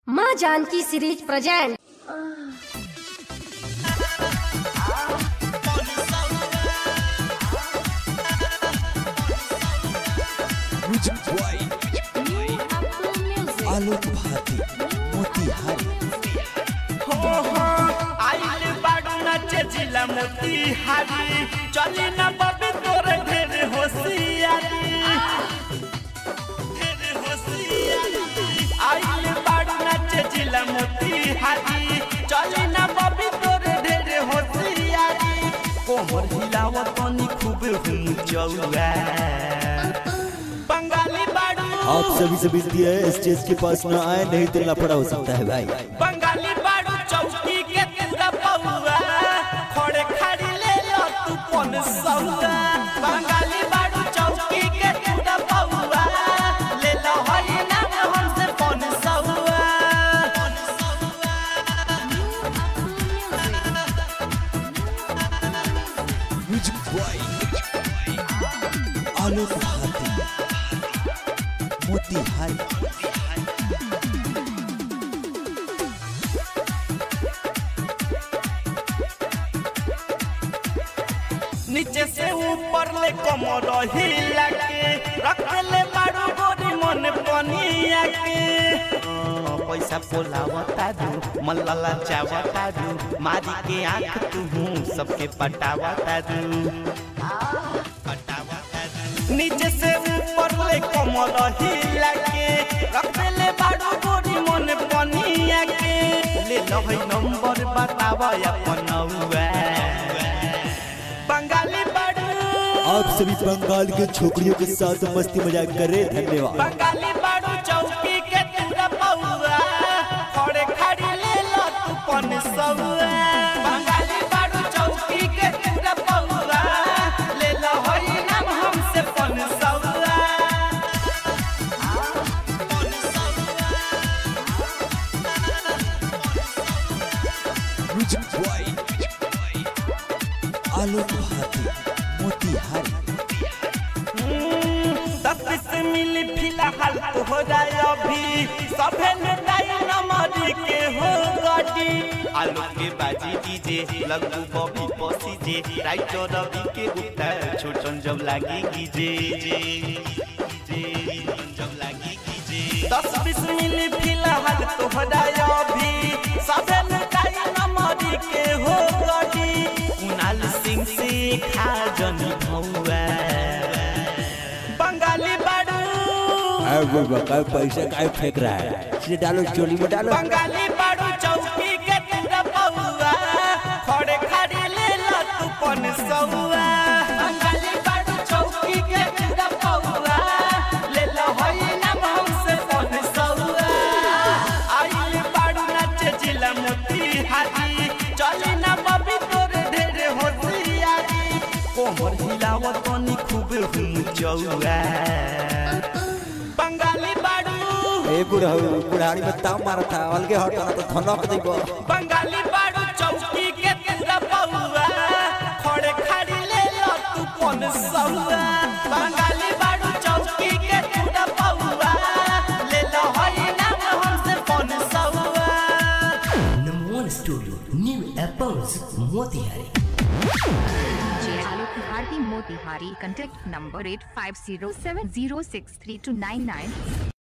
माँ Janki series present music by Alok Bharti Motihari आइल बाडू नाचे जिला मोतिहारी चली ना बबी तोरे ढेर होशियारी ढेर होशियारी आइल बाडू नाचे जिला मोतिहारी चली ना बबी तोरे ढेर होशियारी कोमर हिलावत तनी खूब हुम चौआ बंगाली बाडू आप सभी से विनती है स्टेज के पास न आए नहीं तो लफड़ा हो सकता है भाई बंगाली बाड़ू चौकी के तेरा पौआ खड़े खड़ी ले लो तू पन सौआ बंगाली बाड़ू चौकी के तेरा पौआ ले लो हई नाम हमसे पन सौआ म्यूजिक बॉय आलोक भारती मोतिहारी नीचे से ऊपर ले कमर हिला के रख ले बाड़ू गोरी मन पनिया के हाँ, पैसा पोलावता दू मल्ला चावता दू मारी के आंख तू सबके पटावता दू नीचे से ऊपर ले कमर हिला के रख ले बाड़ू गोरी मन पनिया के ले लहई नंबर बतावा अपन बंगाली बाड़ू आप सभी बंगाल के छोकरियों के साथ मस्ती मजाक कर रहे हैं। धन्यवाद बंगाली बाड़ू चौकी के तेरा पौआ खड़े खड़ी ले लो तू पन सौआ बंगाली बाड़ू चौकी के तेरा पौआ ले लो हई नाम हमसे पन सौआ म्यूजिक बॉय आलोक भारती मोतिहारी दस से मिली फिलहाल तो हो जाए अभी सभे नेताई नमरी के हो गटी आलू के बाजी डीजे लगू बबी पसी जे राइटर रवि के उतर छोटन जब लागी कीजे जे जे जब लागी कीजे दस बीस मिली फिलहाल तो हो जाए अभी सभे नेताई नमरी के हो गटी कुणाल सिंह से खा जनी भौआ बंगाली बाड़ू पैसा काय फेंक रहा है इसे डालो चोली में डालो बंगाली बाड़ू चौकी के तेरा पौआ खड़े खड़ी ले लो तू पन सौआ बंगाली बाड़ू चौकी के तेरा पौआ ले लो हई नाम हमसे पन सौआ आइल बाड़ू नाचे जिला मोतिहारी चली ना बबी तोरे ढेर होशियारी कोमर हिलावत तनी खूब हुम चौआ बंगाली बाड़ू ए बुढ़ऊ बुढ़ाड़ी में ताव मारा था अलगे हटा तो धनक देबो बंगाली बाड़ू चौकी के तेरा पौआ खड़े खड़ी ले लो तू पन सौआ बंगाली बाड़ू चौकी के तेरा पौआ ले लो हई नाम हमसे पन सौआ Number one studio, New Apples, Motihari. DJ Alok Bharti Motihari. Contact number 8507063299.